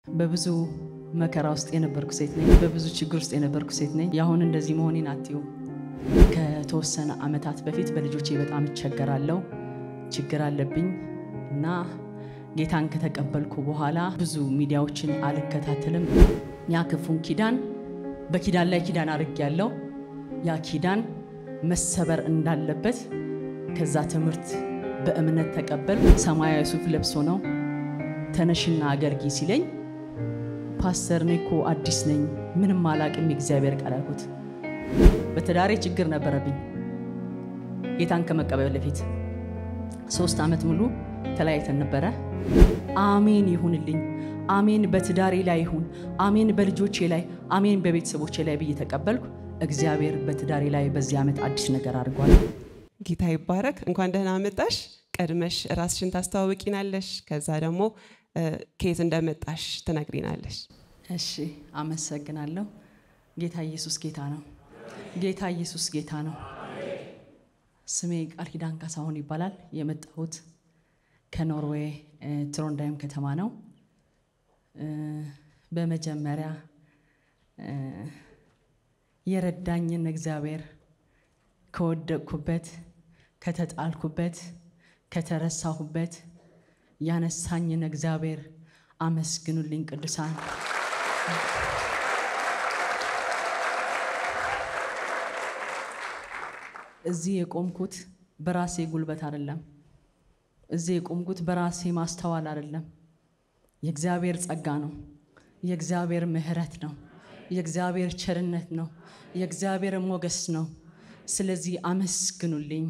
በብዙ መከራ ውስጥ የነበርኩ ሴት ነኝ። በብዙ ችግር ውስጥ የነበርኩ ሴት ነኝ። የአሁን እንደዚህ መሆኔን አትዩ። ከተወሰነ ዓመታት በፊት በልጆቼ በጣም እቸገራለሁ፣ ችግር አለብኝ እና ጌታን ከተቀበልኩ በኋላ ብዙ ሚዲያዎችን አልከታተልም። ያ ክፉን ኪዳን በኪዳን ላይ ኪዳን አድርጌያለሁ። ያ ኪዳን መሰበር እንዳለበት ከዛ ትምህርት በእምነት ተቀበል። ሰማያዊ ሱፍ ለብሶ ነው ተነሽና አገልጊ ሲለኝ ፓስተር እኔ እኮ አዲስ ነኝ ምንም አላቅም የእግዚአብሔር ቃል አልኩት። በትዳሬ ችግር ነበረብኝ። ጌታን ከመቀበል በፊት ሶስት ዓመት ሙሉ ተለያይተን ነበረ። አሜን ይሁንልኝ፣ አሜን በትዳሬ ላይ ይሁን፣ አሜን በልጆቼ ላይ፣ አሜን በቤተሰቦቼ ላይ ብዬ ተቀበልኩ። እግዚአብሔር በትዳሬ ላይ በዚህ ዓመት አዲስ ነገር አድርጓል። ጌታ ይባረክ። እንኳን ደህና መጣሽ። ቀድመሽ ራስሽን ታስተዋውቂናለሽ፣ ከዛ ደግሞ ከየት እንደመጣሽ ትነግሪናለሽ። እሺ፣ አመሰግናለሁ። ጌታ ኢየሱስ ጌታ ነው። ጌታ ኢየሱስ ጌታ ነው። ስሜ ቃል ኪዳን ካሳሁን ይባላል። የመጣሁት ከኖርዌይ ትሮንዳይም ከተማ ነው። በመጀመሪያ የረዳኝን እግዚአብሔር ከወደቅኩበት፣ ከተጣልኩበት፣ ከተረሳሁበት ያነሳኝን እግዚአብሔር አመስግኑልኝ ቅዱሳን። እዚህ የቆምኩት በራሴ ጉልበት አይደለም። እዚህ የቆምኩት በራሴ ማስተዋል አይደለም። የእግዚአብሔር ጸጋ ነው። የእግዚአብሔር ምሕረት ነው። የእግዚአብሔር ቸርነት ነው። የእግዚአብሔር ሞገስ ነው። ስለዚህ አመስግኑልኝ።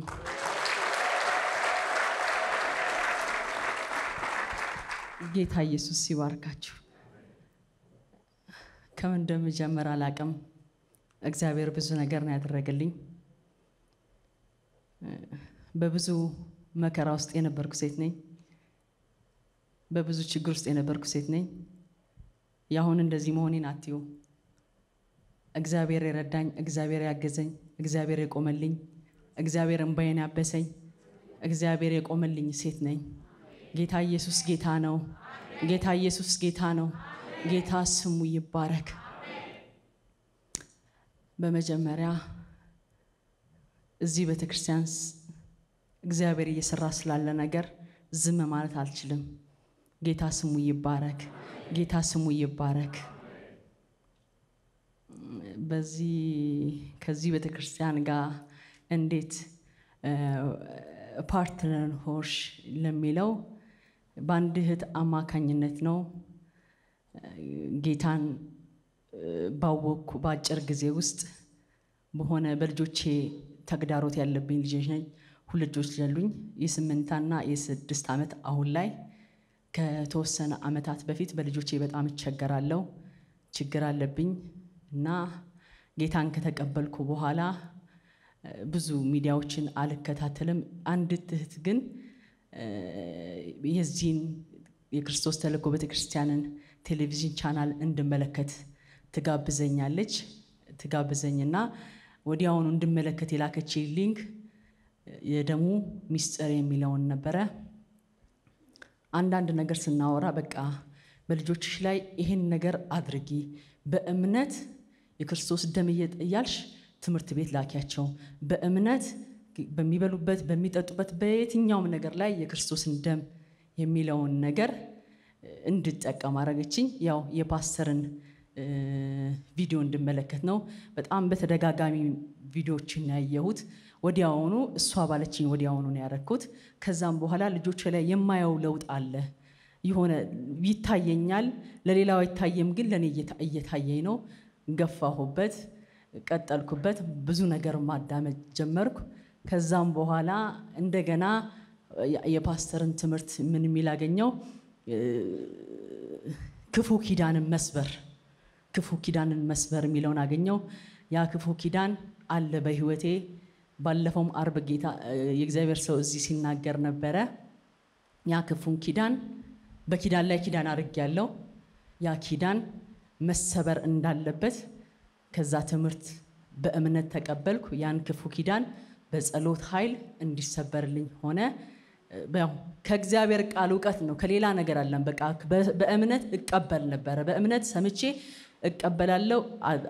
ጌታ ኢየሱስ ሲባርካችሁ። ከምን እንደምጀምር አላቅም። እግዚአብሔር ብዙ ነገር ነው ያደረገልኝ። በብዙ መከራ ውስጥ የነበርኩ ሴት ነኝ። በብዙ ችግር ውስጥ የነበርኩ ሴት ነኝ። የአሁን እንደዚህ መሆኔን አትዩ። እግዚአብሔር የረዳኝ፣ እግዚአብሔር ያገዘኝ፣ እግዚአብሔር የቆመልኝ፣ እግዚአብሔር እንባዬን ያበሰኝ፣ እግዚአብሔር የቆመልኝ ሴት ነኝ። ጌታ ኢየሱስ ጌታ ነው። ጌታ ኢየሱስ ጌታ ነው። ጌታ ስሙ ይባረክ። በመጀመሪያ እዚህ ቤተክርስቲያን እግዚአብሔር እየሰራ ስላለ ነገር ዝም ማለት አልችልም። ጌታ ስሙ ይባረክ። ጌታ ስሙ ይባረክ። በዚህ ከዚህ ቤተክርስቲያን ጋር እንዴት ፓርትነር ሆንሽ ለሚለው በአንድ እህት አማካኝነት ነው። ጌታን ባወቅኩ በአጭር ጊዜ ውስጥ በሆነ በልጆቼ ተግዳሮት ያለብኝ ልጆች ነኝ። ሁለት ልጆች ያሉኝ የስምንትና የስድስት ዓመት አሁን ላይ ከተወሰነ ዓመታት በፊት በልጆቼ በጣም እቸገራለሁ፣ ችግር አለብኝ እና ጌታን ከተቀበልኩ በኋላ ብዙ ሚዲያዎችን አልከታተልም። አንዲት እህት ግን የዚህን የክርስቶስ ተልእኮ ቤተክርስቲያንን ቴሌቪዥን ቻናል እንድመለከት ትጋብዘኛለች። ትጋብዘኝና ወዲያውኑ እንድመለከት የላከች ሊንክ የደሙ ሚስጥር የሚለውን ነበረ። አንዳንድ ነገር ስናወራ በቃ በልጆችሽ ላይ ይሄን ነገር አድርጊ፣ በእምነት የክርስቶስ ደም እያልሽ ትምህርት ቤት ላኪያቸው፣ በእምነት በሚበሉበት በሚጠጡበት በየትኛውም ነገር ላይ የክርስቶስን ደም የሚለውን ነገር እንድጠቀም አረገችኝ። ያው የፓስተርን ቪዲዮ እንድመለከት ነው። በጣም በተደጋጋሚ ቪዲዮዎችን ያየሁት። ወዲያውኑ እሷ ባለችኝ ወዲያውኑ ነው ያረግኩት። ከዛም በኋላ ልጆች ላይ የማየው ለውጥ አለ። የሆነ ይታየኛል፣ ለሌላው አይታየም፣ ግን ለእኔ እየታየኝ ነው። ገፋሁበት፣ ቀጠልኩበት፣ ብዙ ነገር ማዳመጥ ጀመርኩ። ከዛም በኋላ እንደገና የፓስተርን ትምህርት ምን የሚል አገኘው? ክፉ ኪዳንን መስበር ክፉ ኪዳንን መስበር የሚለውን አገኘው። ያ ክፉ ኪዳን አለ በህይወቴ። ባለፈውም አርብ ጌታ የእግዚአብሔር ሰው እዚህ ሲናገር ነበረ። ያ ክፉን ኪዳን በኪዳን ላይ ኪዳን አድርጌያለሁ። ያ ኪዳን መሰበር እንዳለበት ከዛ ትምህርት በእምነት ተቀበልኩ። ያን ክፉ ኪዳን በጸሎት ኃይል እንዲሰበርልኝ ሆነ። ያው ከእግዚአብሔር ቃል እውቀት ነው፣ ከሌላ ነገር አለን። በቃ በእምነት እቀበል ነበረ። በእምነት ሰምቼ እቀበላለሁ፣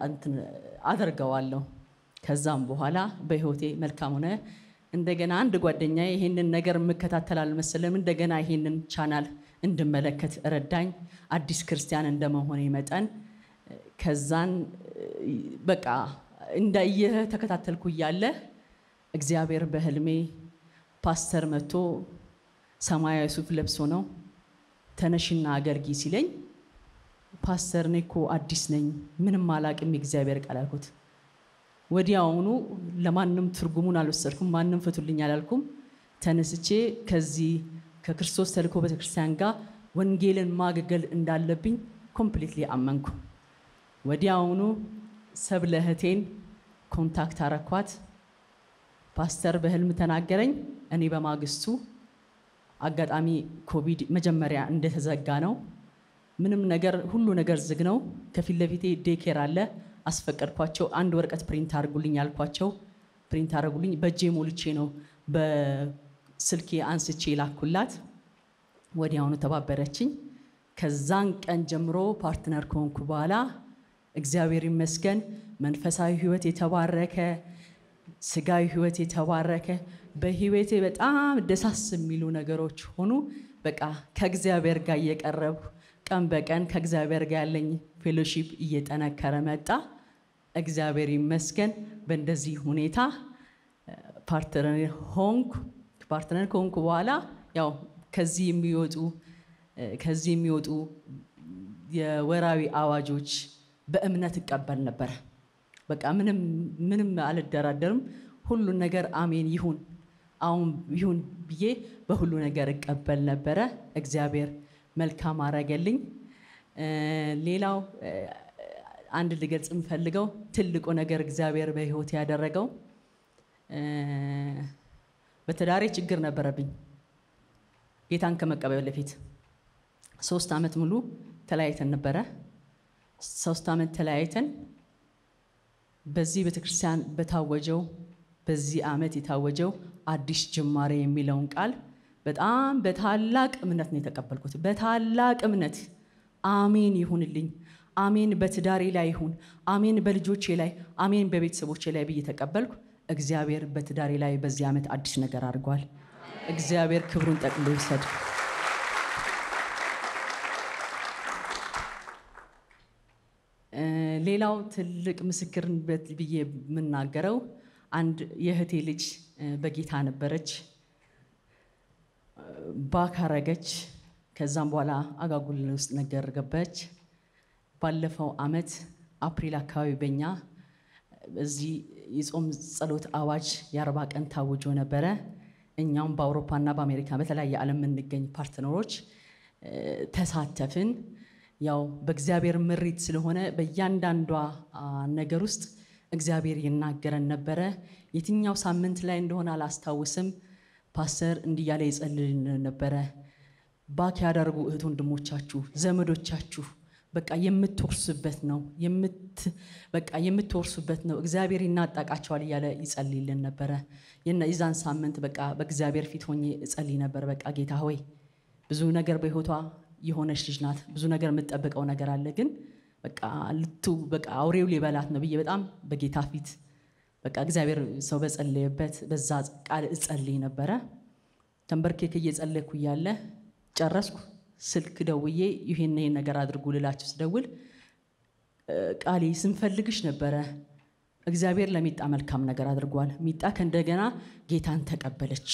አደርገዋለሁ። ከዛም በኋላ በህይወቴ መልካም ሆነ። እንደገና አንድ ጓደኛ ይሄንን ነገር የምከታተል አልመሰለም። እንደገና ይሄንን ቻናል እንድመለከት ረዳኝ፣ አዲስ ክርስቲያን እንደመሆኔ መጠን ከዛን በቃ እንዳየህ ተከታተልኩ እያለ እግዚአብሔር በህልሜ ፓስተር መጥቶ ሰማያዊ ሱፍ ለብሶ ነው ተነሽና አገልጊ ሲለኝ፣ ፓስተር እኔ እኮ አዲስ ነኝ ምንም አላቅም የእግዚአብሔር ቃል አልኩት። ወዲያውኑ ለማንም ትርጉሙን አልወሰድኩም፣ ማንም ፍቱልኝ አላልኩም። ተነስቼ ከዚህ ከክርስቶስ ተልእኮ ቤተክርስቲያን ጋር ወንጌልን ማገልገል እንዳለብኝ ኮምፕሊትሊ አመንኩ። ወዲያውኑ ሰብለ እህቴን ኮንታክት አረኳት። ፓስተር በህልም ተናገረኝ። እኔ በማግስቱ አጋጣሚ ኮቪድ መጀመሪያ እንደተዘጋ ነው። ምንም ነገር ሁሉ ነገር ዝግ ነው። ከፊት ለፊቴ ዴኬር አለ። አስፈቀድኳቸው። አንድ ወረቀት ፕሪንት አድርጉልኝ ያልኳቸው ፕሪንት አድርጉልኝ። በእጄ ሞልቼ ነው በስልኬ አንስቼ ላኩላት። ወዲያውኑ ተባበረችኝ። ከዛን ቀን ጀምሮ ፓርትነር ከሆንኩ በኋላ እግዚአብሔር ይመስገን መንፈሳዊ ህይወት የተባረከ ስጋዊ ህይወት የተባረከ በህይወቴ በጣም ደሳስ የሚሉ ነገሮች ሆኑ። በቃ ከእግዚአብሔር ጋር እየቀረብኩ ቀን በቀን ከእግዚአብሔር ጋር ያለኝ ፌሎሺፕ እየጠነከረ መጣ። እግዚአብሔር ይመስገን። በእንደዚህ ሁኔታ ፓርትነር ሆንኩ። ፓርትነር ከሆንኩ በኋላ ያው ከዚህ የሚወጡ ከዚህ የሚወጡ የወራዊ አዋጆች በእምነት እቀበል ነበር። በቃ ምንም ምንም አልደራደርም። ሁሉን ነገር አሜን ይሁን አሁን ይሁን ብዬ በሁሉ ነገር እቀበል ነበረ። እግዚአብሔር መልካም አረገልኝ። ሌላው አንድ ልገልጽ የምፈልገው ትልቁ ነገር እግዚአብሔር በህይወት ያደረገው በትዳሬ ችግር ነበረብኝ። ጌታን ከመቀበል በፊት ሶስት ዓመት ሙሉ ተለያይተን ነበረ። ሶስት ዓመት ተለያይተን በዚህ ቤተክርስቲያን በታወጀው በዚህ ዓመት የታወጀው አዲስ ጅማሬ የሚለውን ቃል በጣም በታላቅ እምነት ነው የተቀበልኩት። በታላቅ እምነት አሜን ይሁንልኝ፣ አሜን በትዳሬ ላይ ይሁን፣ አሜን በልጆቼ ላይ፣ አሜን በቤተሰቦቼ ላይ ብዬ ተቀበልኩ። እግዚአብሔር በትዳሬ ላይ በዚህ ዓመት አዲስ ነገር አድርጓል። እግዚአብሔር ክብሩን ጠቅሎ ይውሰድ። ሌላው ትልቅ ምስክርነት ብዬ የምናገረው አንድ የእህቴ ልጅ በጌታ ነበረች፣ ባካረገች። ከዛም በኋላ አጋጉል ውስጥ ነገር ገባች። ባለፈው አመት አፕሪል አካባቢ በኛ እዚህ የጾም ጸሎት አዋጅ የአርባ ቀን ታውጆ ነበረ። እኛም በአውሮፓና በአሜሪካ በተለያየ ዓለም የምንገኝ ፓርትነሮች ተሳተፍን። ያው በእግዚአብሔር ምሪት ስለሆነ በእያንዳንዷ ነገር ውስጥ እግዚአብሔር ይናገረን ነበረ። የትኛው ሳምንት ላይ እንደሆነ አላስታውስም። ፓስተር እንዲህ እያለ ይጸልልን ነበረ። ባክ ያደርጉ እህት ወንድሞቻችሁ፣ ዘመዶቻችሁ በቃ የምትወርሱበት ነው በቃ የምትወርሱበት ነው። እግዚአብሔር ይናጣቃቸዋል እያለ ይጸልይልን ነበረ። የዛን ሳምንት በቃ በእግዚአብሔር ፊት ሆኜ እጸልይ ነበር። በቃ ጌታ ሆይ ብዙ ነገር በህይወቷ የሆነች ልጅ ናት። ብዙ ነገር የምትጠብቀው ነገር አለ። ግን በቃ ልቱ በቃ አውሬው ሊበላት ነው ብዬ በጣም በጌታ ፊት በቃ እግዚአብሔር ሰው በጸለየበት በዛ ቃል እጸልይ ነበረ። ተንበርኬክ እየጸለይኩ እያለ ጨረስኩ። ስልክ ደውዬ ይህን ይህን ነገር አድርጉ ልላችሁ ስደውል ቃሌ ስንፈልግሽ ነበረ። እግዚአብሔር ለሚጣ መልካም ነገር አድርጓል። ሚጣ ከእንደገና ጌታን ተቀበለች።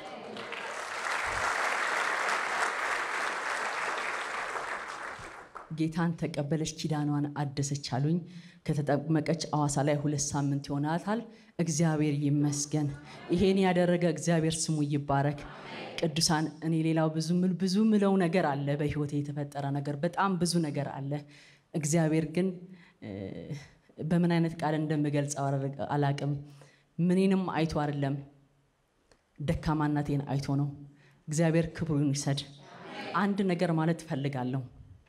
ጌታን ተቀበለች፣ ኪዳኗን አደሰች አሉኝ። ከተጠመቀች አዋሳ ላይ ሁለት ሳምንት ይሆናታል። እግዚአብሔር ይመስገን። ይሄን ያደረገ እግዚአብሔር ስሙ ይባረክ። ቅዱሳን፣ እኔ ሌላው ብዙ ብዙ ምለው ነገር አለ። በህይወቴ የተፈጠረ ነገር በጣም ብዙ ነገር አለ። እግዚአብሔር ግን በምን አይነት ቃል እንደምገልጸው አላቅም። ምኔንም አይቶ አይደለም ደካማነቴን አይቶ ነው። እግዚአብሔር ክብሩን ይሰድ። አንድ ነገር ማለት እፈልጋለሁ።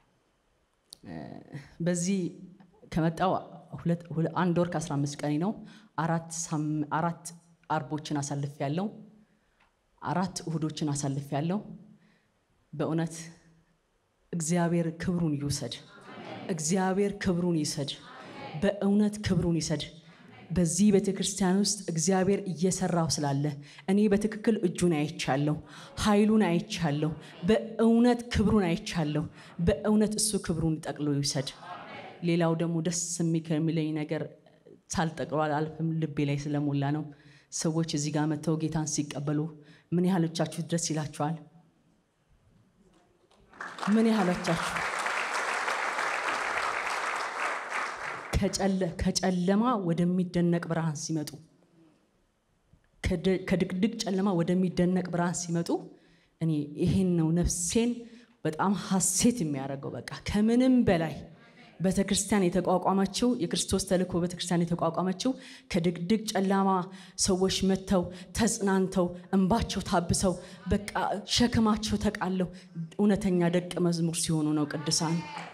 በዚህ ከመጣው አንድ ወር ከ15 ቀን ነው። አራት አርቦችን አሳልፍ ያለው አራት እሁዶችን አሳልፍ ያለው በእውነት እግዚአብሔር ክብሩን ይውሰድ። እግዚአብሔር ክብሩን ይሰድ። በእውነት ክብሩን ይሰድ። በዚህ ቤተ ክርስቲያን ውስጥ እግዚአብሔር እየሰራው ስላለ እኔ በትክክል እጁን አይቻለሁ፣ ኃይሉን አይቻለሁ፣ በእውነት ክብሩን አይቻለሁ። በእውነት እሱ ክብሩን ጠቅሎ ይውሰድ። ሌላው ደግሞ ደስ የሚለኝ ነገር ሳልጠቅሎ አልፍም፣ ልቤ ላይ ስለሞላ ነው። ሰዎች እዚህ ጋር መጥተው ጌታን ሲቀበሉ ምን ያህሎቻችሁ ደስ ይላችኋል? ምን ያህሎቻችሁ ከጨለማ ወደሚደነቅ ብርሃን ሲመጡ ከድቅድቅ ጨለማ ወደሚደነቅ ብርሃን ሲመጡ እኔ ይሄን ነው ነፍሴን በጣም ሐሴት የሚያደርገው። በቃ ከምንም በላይ ቤተ ክርስቲያን የተቋቋመችው የክርስቶስ ተልእኮ ቤተ ክርስቲያን የተቋቋመችው ከድቅድቅ ጨለማ ሰዎች መጥተው ተጽናንተው እንባቸው ታብሰው በቃ ሸክማቸው ተቃለው እውነተኛ ደቀ መዝሙር ሲሆኑ ነው ቅዱሳን።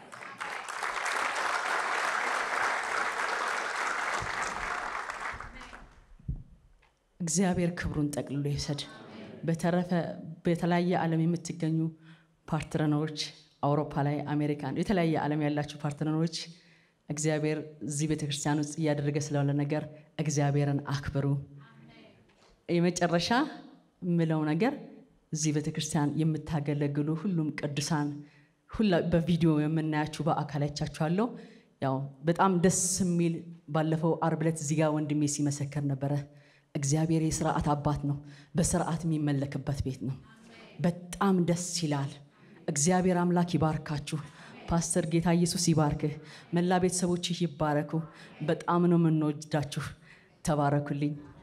እግዚአብሔር ክብሩን ጠቅልሎ ይውሰድ። በተረፈ በተለያየ ዓለም የምትገኙ ፓርትነሮች አውሮፓ ላይ አሜሪካን፣ የተለያየ ዓለም ያላችሁ ፓርትነሮች እግዚአብሔር እዚህ ቤተክርስቲያን ውስጥ እያደረገ ስላለ ነገር እግዚአብሔርን አክብሩ። የመጨረሻ የምለው ነገር እዚህ ቤተክርስቲያን የምታገለግሉ ሁሉም ቅዱሳን በቪዲዮ የምናያችሁ በአካል አይቻችኋለሁ። ያው በጣም ደስ የሚል ባለፈው አርብ ዕለት እዚህ ጋር ወንድሜ ሲመሰከር ነበረ። እግዚአብሔር የስርዓት አባት ነው። በስርዓት የሚመለክበት ቤት ነው። በጣም ደስ ይላል። እግዚአብሔር አምላክ ይባርካችሁ። ፓስተር ጌታ ኢየሱስ ይባርክህ። መላ ቤተሰቦችህ ይባረኩ። በጣም ነው የምንወዳችሁ። ተባረኩልኝ።